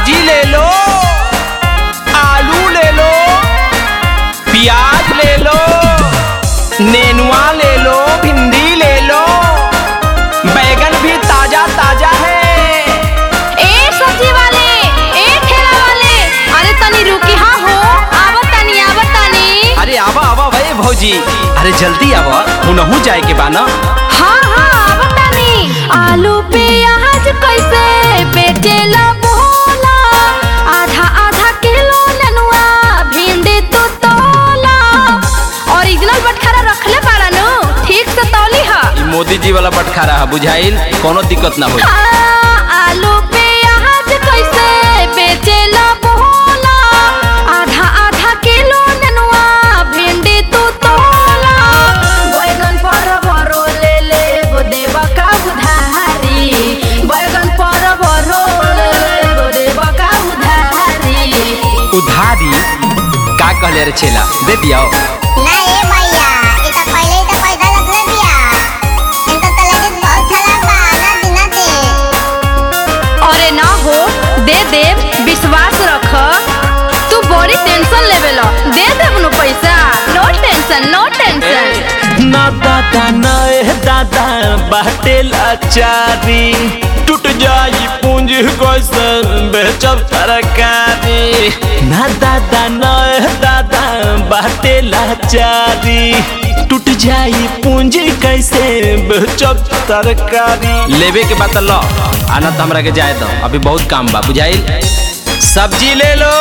सब्जी ले लो आलू ले लो प्याज ले लो नेनुआ ले लो भिंडी ले लो बैगन भी ताजा ताजा है ए सब्जी वाले ए ठेला वाले अरे तनी रुकी हाँ हो आवत तनी आवत तनी अरे आवा आवा भाई भौजी अरे जल्दी आवा उनहू जाए के बा ना हाँ हाँ आवत तनी आलू प्याज कैसे बेचेला बोला आधा आधा किलो नेनुआ भिंडी तो तोला ओरिजिनल बटखरा रखले बाड़ा नु ठीक से तौली हा ई मोदी जी वाला बटखारा है बुझाइल कोनो दिक्कत ना होई हाँ, आलू प्याज कैसे बेचेला बोला आधा आधा किलो नेनुआ भिंडी तू तोला बैगन पर भरो ले ले गो देवा का उधारी बैगन पर भरो ले ले गो देवा का उधारी उधारी का कहले रे छेला दे दिया ना ए भैया इ त पहिले ही त पैसा रखले बिया इनका त लगेज बहुत खराब बा ना दिना दे अरे ना हो दे दे विश्वास रख तू बड़ी टेंशन लेवे लो दे देब नु पैसा नो टेंशन नो टेंशन ना दादा ना ए दादा बाटे लाचारी टूट जाई पूंजी कैसन बेचब तरकारी ना दादा ना ए दादा बाटे लाचारी टूट जाई पूंजी कैसे बेचब तरकारी लेवे के बात लो आना तो हमरा के जाए दो अभी बहुत काम बा बुझाइल सब्जी ले लो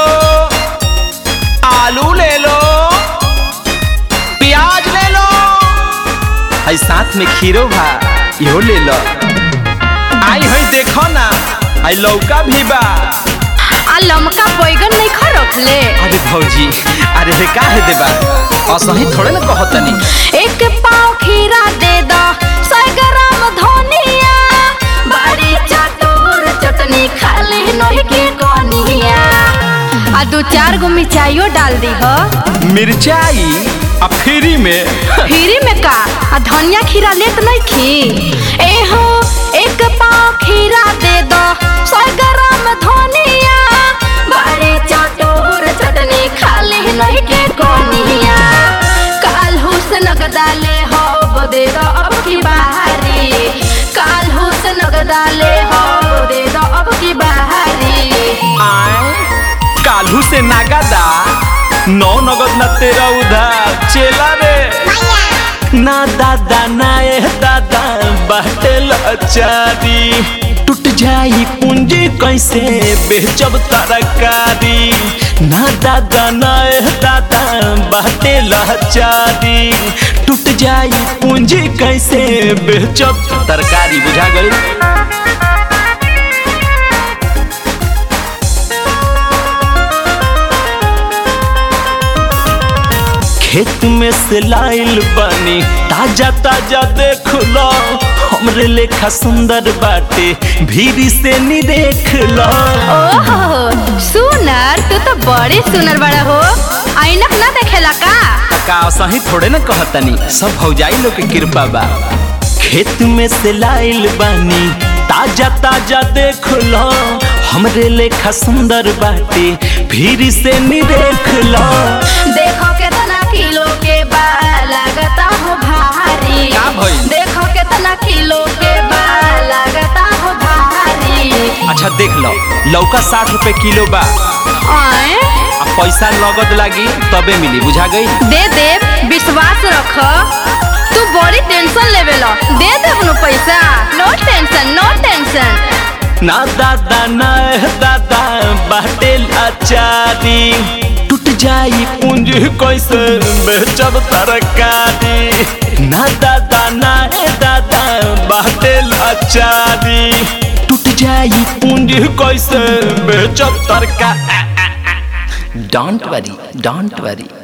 आलू ले लो प्याज ले लो आई साथ में खीरो भा इहो ले लो आई हई देखो ना आई लौका भी बा आ लमका बैगन नहीं खा रखले अरे भौजी अरे हे का है देबा असही थोड़े ना कहतनी एक पाव खीरा दे दो सौ ग्राम धनिया बड़ी चटोर चटनी खाली नहीं के कोनिया आ दो चार गो मिर्चाइयो डाल दी हो मिर्चाई आ फ्री में फ्री में का आ धनिया खीरा लेत नहीं खी ए हो एक पाव खीरा दे दो सौ ग्राम धनिया बड़े चटोर चटनी खाली नहीं के कोनिया काल हुसन गदाले हो दे दो अब की बाहरी काल हुसन गदाले हो दे दो अब की बाहरी आए काल्हू से नागादा नौ नगद ना तेरा उधार चेला रे भैया ना दादा ना ए दादा बाटे लाचारी टूट जाई पूंजी कैसे बेचब तरकारी ना दादा ना ए दादा बाटे लाचारी टूट जाई पूंजी कैसे बेचब तरकारी बुझा गई खेत में से लाइल बानी ताजा ताजा देख लो हमरे लेखा सुंदर बाटे भीरी से नी देख लो ओहो सुनर तू तो बड़ी सुनर बड़ा हो ऐनक ना देखेला का का सही थोड़े ना कहतनी सब भौजाई लोग के कृपा बा खेत में से लाइल बानी ताजा ताजा देख लो हमरे लेखा सुंदर बाटे भीरी से नी देख लो देखो कितना किलो के बा लगता हो भारी का भइल? देखो कितना किलो के बा लगता हो भारी अच्छा देख लो लौका साठ रुपए किलो बा आए आ पैसा नगद लागी तबे मिली बुझा गई दे दे विश्वास रख तू बड़ी टेंशन लेवे लो दे दे अपनो पैसा नो टेंशन नो टेंशन ना दादा ना ए दादा बाटे लाचारी टूट जाई पूंजी कैसे बेचब तरकारी ना दादा ना ए दादा बाटे लाचारी टूट जाई पूंजी कैसे बेचब तरकारी डोंट वरी डोंट वरी